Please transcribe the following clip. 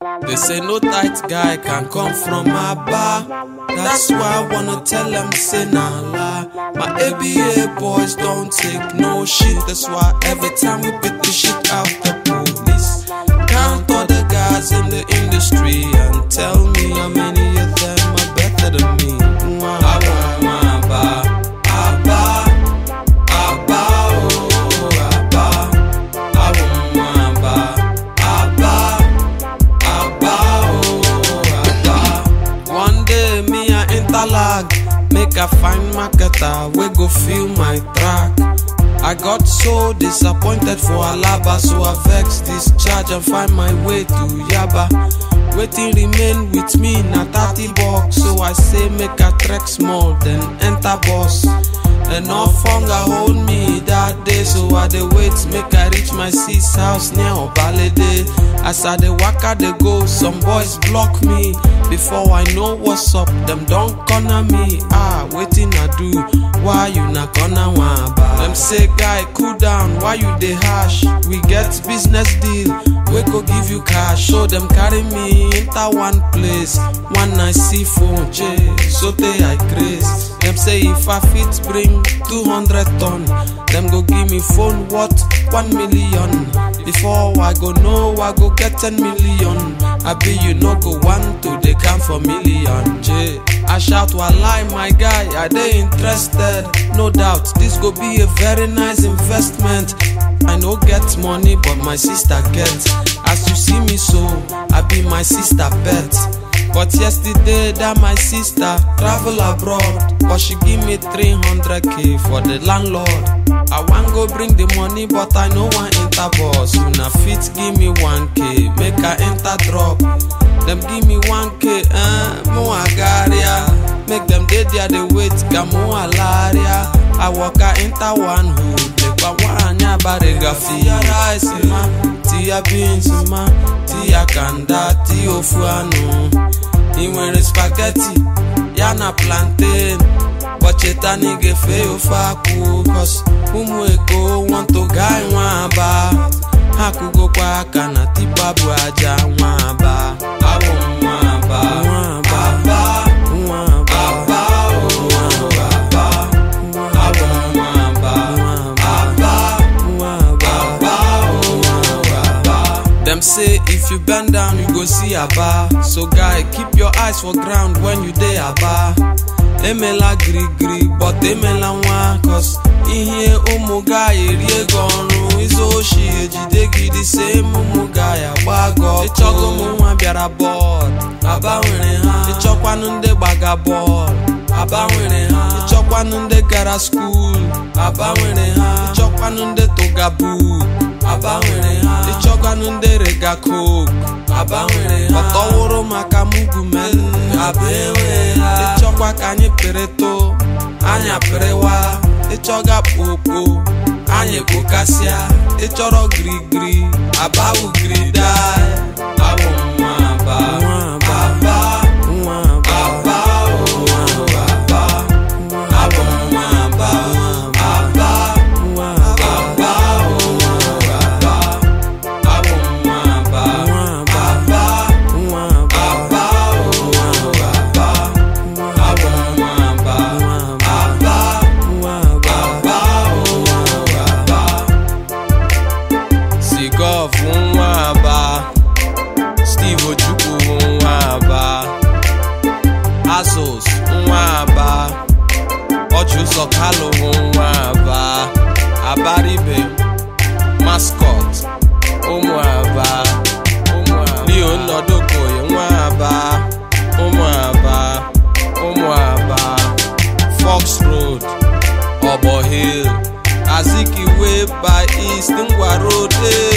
They say no tight guy can come from my bar. That's why I wanna tell them say nah lie. My ABA boys don't take no shit. That's why every time we beat the shit out the police. Count all the guys in the industry and tell me how many of them are better than me. I want my bar, Abba, Abba, oh Abba. I want my bar, Abba. Abba, oh, Abba. One day me I interlag, make I find marketer we go feel my track. I got so disappointed for Alaba, so I vex discharge and find my way to Yaba. Waiting remain with me na 30 bucks, so I say make I trek small, then enter bus. Enough hunger hold me that day, so I dey wait make I reach my sis house near Obalede. As I dey waka dey go, some boys block me. Before I know what's up, them don corner me. Ah, wetin I do? Why you na corner one bar? Them say guy cool down, why you dey harsh? We get business deal, we go give you cash. So them carry me enter one place, one night see phone, J. So they I craze. Them say if I fit bring 200 ton, them go give me phone worth 1 million. Before I go know, I go get 10 million. I be you no go want to, they count for million. J. I shout while lie, my guy, are they interested? No doubt, this go be a very nice investment. I no get money, but my sister get. As you see me so, I be my sister bet. But yesterday that my sister travel abroad But she give me 300k for the landlord I wan go bring the money but I no wan enter bus Una fit give me 1k make I enter drop Dem give me 1k eh, mo agaria Make dem dey there dey wait ka mo alaria I waka enter one hood lekwa nwanyị abariga Tia rice ma, tia beans ma, tia kanda, tia ofu anụ ị nwere spaghetti ya na plantain bọcheta na ị ga-efe ya ofe akwụ cos ụmụ eko want to guy nwa aba ha kụgokwa aka na tipa bụ aja nwa aba awụ nwa aba nwa aba nwa aba aba o nwa aba awụ nwa aba aba nwa aba aba o nwa aba Them say if you bend down, you go see Aba. So guy, keep your eyes for ground when you dey Aba. Emela giri giri, but emela nwa cause ihe ụmụ guy eri ego ọrụ izu oshi ejide gị dị same ụmụ guy agba gị ọkụ. Ịchọgo ụmụ nwa bịara bọọd, Aba nwere ha. Ịchọkwanụ ndị gbaga bọọd, Aba nwere ha. Ịchọkwanụ ndị gara skuul, Aba nwere ha. Ịchọkwanụ ndị tụga book, Aba nwere ha. Ịchọkwanụ ndị rega coke, Aba nwere ha. Ọtọwụrụ maka mugumen, Aba enwe ha. Ịchọkwa ka anyị pịrịtụ, anyị apịrịwa. Ịchọga kpokpo, anyị kpokasịa. Ịchọrọ girigiri, Aba wụ girida. Abụ nwa Aba. Aba. Aba, oh, Aba. Abụ nwa Aba. Aba. Aba, oh, Aba. Abụ nwa Aba. Aba. Aba, oh, Aba. Abụ nwa Aba. Aba. Aba, oh, Aba. Sigov nwa Aba. Steve Ojukwu nwa Aba. Asos nwa Aba. Ọchụzọ Kalụ nwa Aba. Abaribe Mascot ụmụ Aba. Leo Nnodokoye nwa Aba. ụmụ Aba. ụmụ Aba. Fox Road Obo Hill Azikiwe by East Ngwa Road eh.